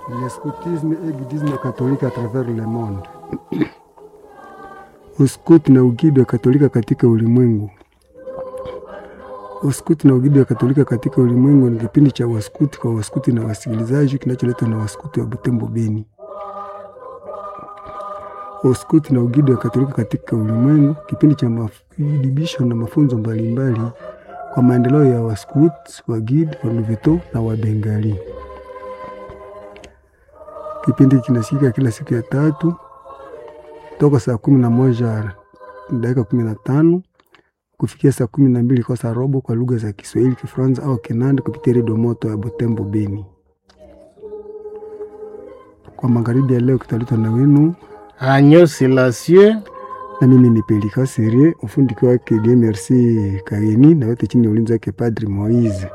le scoutisme et guidisme catholique à travers le monde. Uskuti na uguidi wa Katolika katika ulimwengu. Uskuti na uguidi wa Katolika katika ulimwengu ni kipindi cha waskuti kwa waskuti na wasikilizaji kinacholetwa na waskuti wa Butembo Beni. Uskuti na uguidi wa Katolika katika ulimwengu, kipindi cha mafundisho na mafunzo mbalimbali kwa maendeleo ya waskuti, wagidi, waluveto na wabengali. Kipindi kinasikika kila siku ya tatu toka saa kumi na moja dakika kumi na tano kufikia saa kumi na mbili kwa saa robo kwa lugha za Kiswahili, Kifaransa au Kinanda kupitia redio moto ya Butembo Beni. Kwa magharibi ya leo kitaletwa na wenu Agneau Silencieux na mimi ni Pelika Serie, ufundi wake Dieu Merci Kageni na wote chini ya ulinzi wake Padri Moise.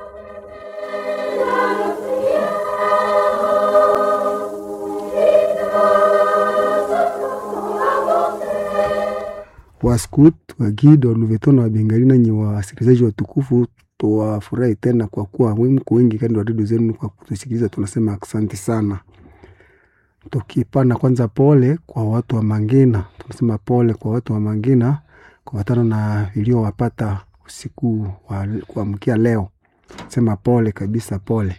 Waskut, Wagida, Waluveto na Wabengali nanyi wasikilizaji watukufu, tuwafurahi tena kwa kuwa mko wengi kando ya redio zenu kwa kutusikiliza. Tunasema asante sana, tukipana kwanza pole kwa watu wa Mangina. Tunasema pole kwa watu wa Mangina kufatana na iliyowapata usiku wa kuamkia leo. Sema pole kabisa, pole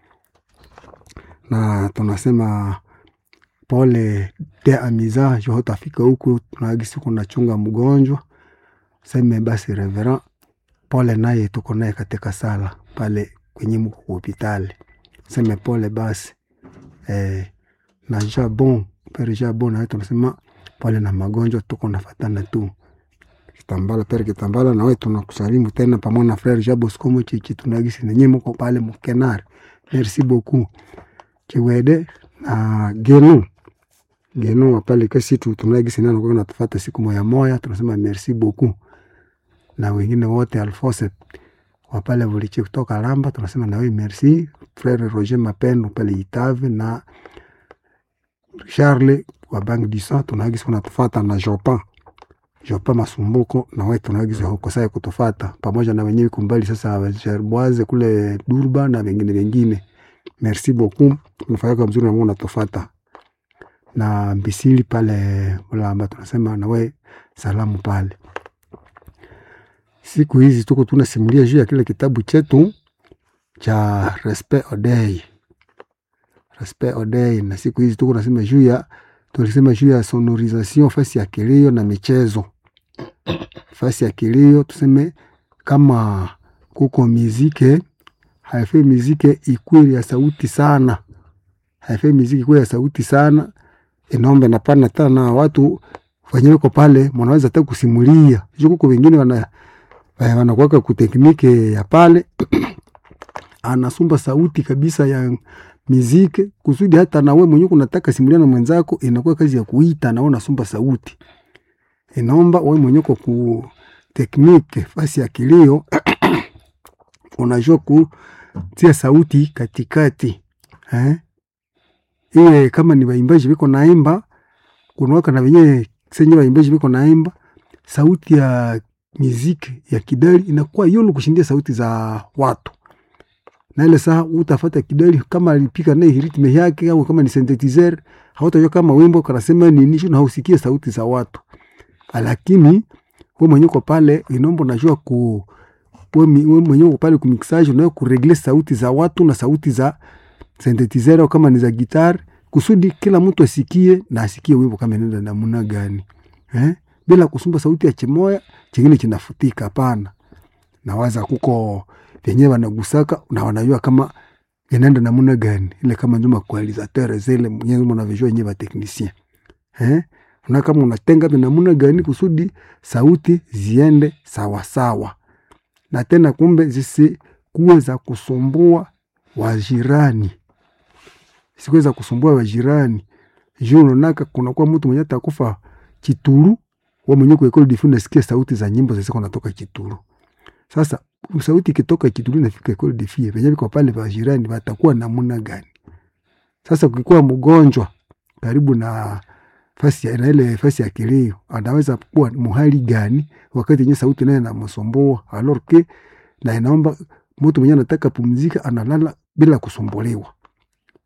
na tunasema pole de amiza jo hotafika huku tunagisi kuna chunga mgonjwa seme basi reverend pole naye tuko naye katika sala pale kwenye mko hospitali seme pole basi eh, na jabon pere jabon naye tunasema pole na magonjwa tuko nafatana tu kitambala pere kitambala nawe tunakusalimu tena pamoja na frere jabo skomo chichi tunagisi nenye mko pale mkenari merci beaucoup kiwede na genu geno wapale kasi tu tunagisi nano kwa natufata siku moya moya, tunasema merci beaucoup, na wengine wote Alphonse wapale vulichi kutoka Lamba, tunasema nawe merci. Frere Roger Mapendo pale Itave na Charles wa Bank du Sang tunagisi kunatufata na Jopa Jopa Masumbuko na wewe tunagisi huko sasa kutufata pamoja na wenyewe kumbali sasa Gerboise kule Durba na wengine wengine, merci beaucoup, tunafanya mzuri na Mungu natufata na Mbisili pale Ulamba, tunasema nawe salamu pale. Siku hizi tuko tunasimulia juu ya kile kitabu chetu cha Respect Odei, Respect Odei, na siku hizi tuko nasema juu ya tulisema juu ya sonorisation fasi ya kilio na michezo. Fasi ya kilio tuseme kama kuko mizike, haifai mizike ikweli ya sauti sana, haifai miziki ikweli ya sauti sana inaomba napana tena na watu wenyewe ko pale, mwanaweza hata kusimulia juu. Kuko wengine wana wanakuwaka kuteknike ya pale anasumba sauti kabisa ya miziki kusudi hata nawe mwenyewe kunataka simulia na mwenzako, inakuwa kazi ya kuita na unasumba sauti. Inaomba wewe mwenyewe kwa ku teknike fasi ya kilio unajua kutia sauti katikati eh? iwe kama ni waimbaji biko naimba kunawaka na wenyewe senye waimbaji biko naimba, sauti ya miziki ya kidali inakuwa yulu kushindia sauti za watu, na ile saa utafata kidali kama alipika naye ritme yake, au kama ni synthesizer, hautajua kama wimbo kanasema nini, na hausikie sauti za watu, lakini wewe mwenyewe kwa pale inombo najua ku wewe mwenyewe kwa pale kumixage, unaweza kuregle sauti za watu na sauti za synthesizer kama ni za gitar kusudi kila mtu asikie na asikie wimbo kama inaenda namna gani eh? Bila kusumba sauti ya chimoya chingine chinafutika. Hapana, nawaza kuko venye wanagusaka na wanajua kama inaenda namna gani, ile kama njuma kualizateur zile mwenyewe mnavijua nyewe technicien eh, na kama unatenga namna gani kusudi sauti ziende sawa sawa, na tena kumbe zisikuwe za kusumbua wajirani sikuweza kusumbua wajirani juu nonaka kunakuwa mtu mwenye atakufa Chituru, wa mwenye kwa ekole difu nasikia sauti za nyimbo zisiko natoka Chituru. Sasa sauti ikitoka Chituru nafika ekole difu venye viko pale wajirani watakuwa namna gani? Sasa ukikuwa mgonjwa karibu na fasi ya ile fasi ya kilio, anaweza kuwa muhali gani wakati yenye sauti naye namsumbua alors que na inaomba mtu mwenye anataka pumzika analala bila kusumbuliwa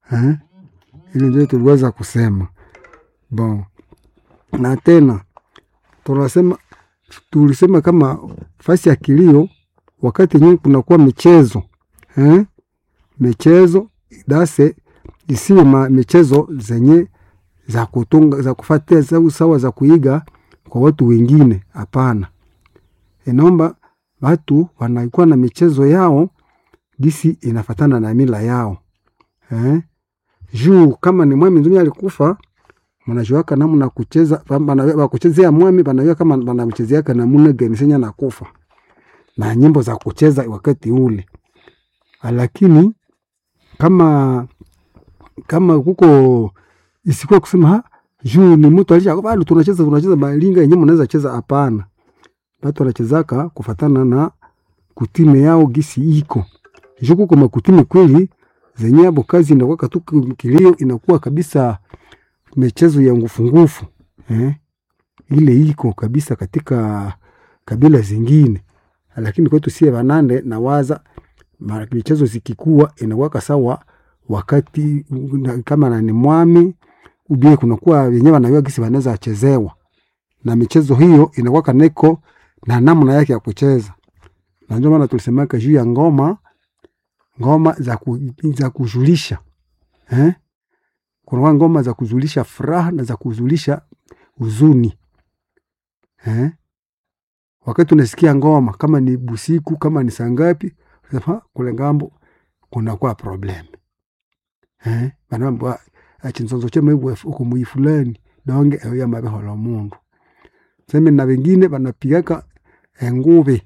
eh? Ili ndio tuliweza kusema bon, na tena tunasema tulisema kama fasi ya kilio wakati yenyewe kunakuwa michezo eh? michezo dase isiwe ma michezo zenye za kutunga za kufatia za sawa za kuiga kwa watu wengine. Hapana, inaomba watu wanakuwa na michezo yao gisi inafatana na mila yao eh? juu kama ni mwami nzumi alikufa mnajuaka namna kucheza wakuchezea mwami wanajua kama wanamchezeaka namuna gani senya nakufa na nyimbo za kucheza wakati ule, lakini kama kama kuko isikuwa kusema ha, juu ni mtu alisha bado tunacheza tunacheza malinga yenyewe mnaweza cheza. Hapana, watu wanachezaka kufatana na kutime yao gisi iko juu kuko makutime kweli zenye hapo kazi inakuwa tu kilio inakuwa kabisa michezo ya ngufu ngufu eh? ile iko kabisa katika kabila zingine, lakini kwetu sie Banande na waza michezo zikikuwa inakuwa sawa wakati kama na ni mwami ubie kunakuwa wenyewe wanajua gisi wanaweza chezewa, na michezo hiyo inakuwa kaneko na namna yake ya kucheza, na ndio maana tulisemaka juu ya ngoma ngoma za, ku, za kujulisha eh? Kuna ngoma za kuzulisha furaha na za kuzulisha huzuni eh? Wakati unasikia ngoma kama ni busiku kama ni sangapi, kule ngambo kunakuwa problem eh? banamba achinzonzo chema ibwe uko mui fulani donge eyo mabehola mundu seme na wengine banapigaka engube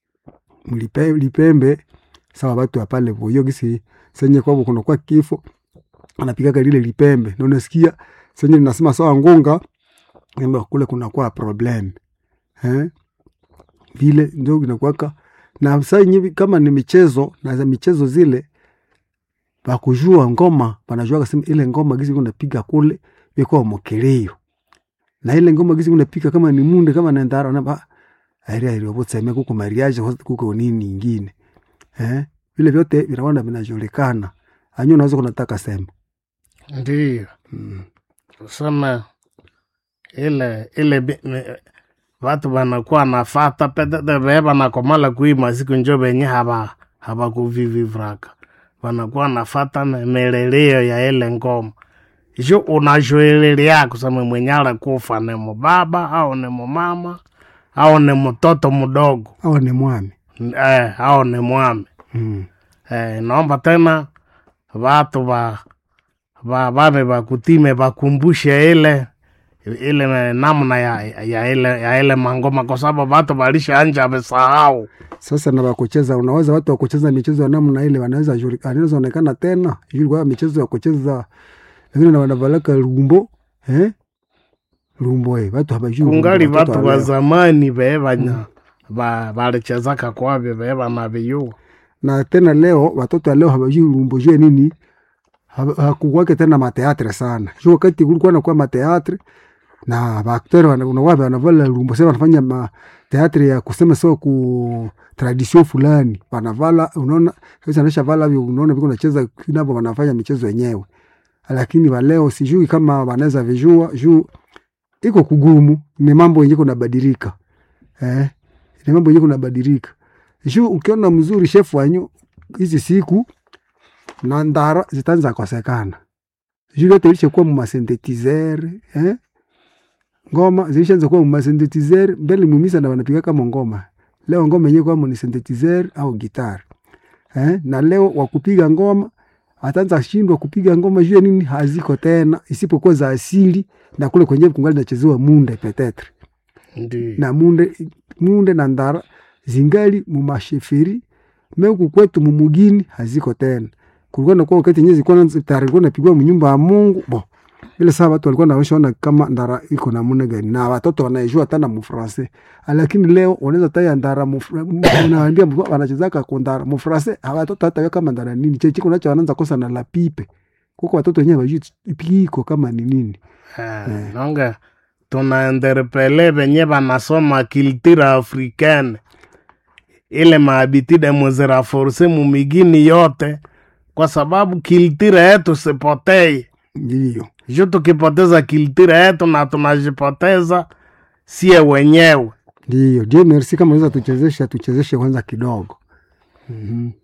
mlipembe sawa watu apale boyo gisi senye kwabo kunakuwa kifo anapigaka lile lipembe na unasikia senye linasema sawa ngunga kwamba kule kunakuwa problem eh, vile ndio inakuwaka na saa yenyewe kama ni michezo na za michezo zile bakujua ngoma banajua kasema ile ngoma gizi kunapiga kule biko mokeleo na ile ngoma gizi kunapiga kama ni munde kama na ndara na ba airi airi obotseme kuko mariage kuko nini nyingine eh, vile vyote vinaona vinajulikana anyo naweza kunataka sema Ndiyo. Kusema ile ile bi- me- watu wanakuwa nafata petete vee wanakomala kuima siku njo venye haba habakuvivivraka wanakuwa nafata me- meleleo ya ile ngoma jo unajoelelia kusema mwenye alikufa ni mubaba au ni mumama au ni mtoto mdogo awa ni mwami eh, au ni mwami mm. Eh, naomba tena watu ba ba bame bakutime bakumbushe ile ile namna ya, ya ile ya ile mangoma kwa sababu watu balisha anja wamesahau. Sasa na wakucheza, unaweza watu wakucheza michezo ya namna ile wanaweza juli- anaweza onekana tena yule kwa michezo ya kucheza wengine na wanavalaka lumbo eh lumbo eh watu habajui Kungali lumbo, watoto watu wa wa leo. zamani be banya ba balichezaka kwavyo be banaviyua na tena leo watoto wa leo habajui lumbo juu ya nini Ha- hakukwake tena mateatre sana juu wakati kulikuwa nakuwa mateatre na baakteur unawapi wanavala lumbo sasa wanafanya mateatre ya kusema sio ku tradition fulani wanavala unaona sasa anaisha vala hivyo unaona viko nacheza kinavyo wanafanya michezo yenyewe lakini wa leo sijui kama wanaweza vijua juu iko kugumu ni mambo yenye kunabadilika eh ni mambo yenye kunabadilika juu ukiona mzuri chef wanyu hizi siku na ndara zitaanza kosekana juu yote ilishakuwa mumasintetizer eh? ngoma zilishaanza kuwa mumasintetizer mbele mumisa na wanapiga kama ngoma leo ngoma yenyewe kwamo ni synthetizer au gitar eh? na leo wakupiga ngoma ataanza shindwa kupiga ngoma juu ya nini haziko tena isipokuwa za asili na kule kwenyewe kungali nachezewa munde petetre ndio na munde munde na ndara zingali mumasheferi meku kwetu mumugini haziko tena kulikuwa nakuwa wakati yenyewe zilikuwa na- tayari ilikuwa napigwa mnyumba ya Mungu bo ile saa watu walikuwa naoshaona kama ndara iko namna gani na watoto wanaijua tena mufrase lakini leo wanaweza taya ndara mufra- unaambia mtu wanachezaka kwa ndara mufrase watoto hata kama ndara nini chechi kunacho wanaanza kosa na la pipe kuko watoto wenyewe wajui piko kama ni nini eh, nonge tunaenderpele venye banasoma culture africaine ile maabitide muziraforce mumigini yote kwa sababu kiltira yetu sipotei ndiyo juu tukipoteza kiltira yetu na tunajipoteza sie wenyewe ndiyo. Je, merci, kama unaweza tuchezesha tuchezeshe kwanza kidogo. Mhm.